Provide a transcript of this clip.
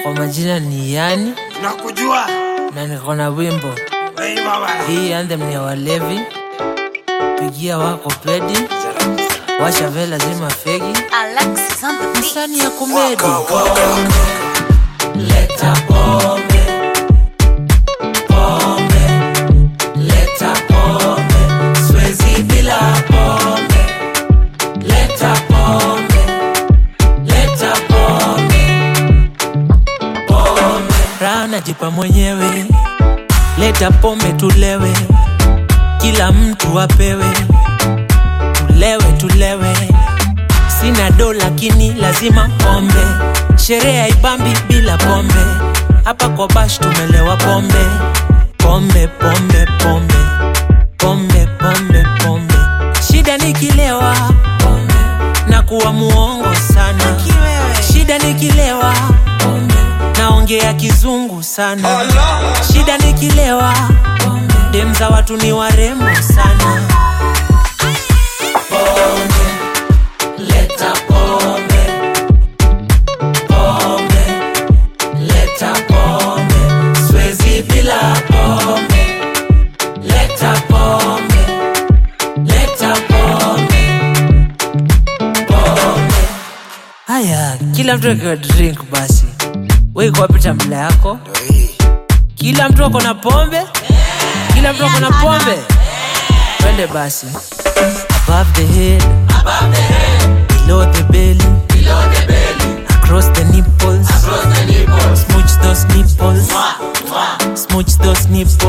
Kwa majina ni Yani nakujua na niko na wimbo Hey, baba. hii anthem ni ya walevi. Pigia wako pedi, washa vela zima fegi, Alexis on the beat. msani ya kumedi. Leta pombe, pombe, leta pombe, siwezi bila pombe. Leta pombe, leta pombe, pombe. Raha najipa mwenyewe, leta pombe tulewe, kila mtu apewe, tulewe tulewe. Sina do lakini lazima pombe, sherehe haibambi bila pombe. Hapa kwa bash tumelewa pombe, pombe pombe pombe pombe pombe pombe. Shida nikilewa pombe, na kuwa muongo sana. Shida nikilewa pombe, naongea kizungu sana. Shida nikilewa pombe, dem za watu ni warembo sana. Leta pombe, pombe, leta pombe, siwezi bila pombe. Leta pombe, leta pombe, pombe. Haya, kila mtu akiwa drink basi. Wewe iko wapi tambla yako? Kila mtu ako na pombe? Kila mtu ako na pombe? Twende basi. Above the head, Above the head, below the belly, below the belly, across the nipples. across the nipples. Smooch those nipples. Mwah, mwah. Smooch those nipples.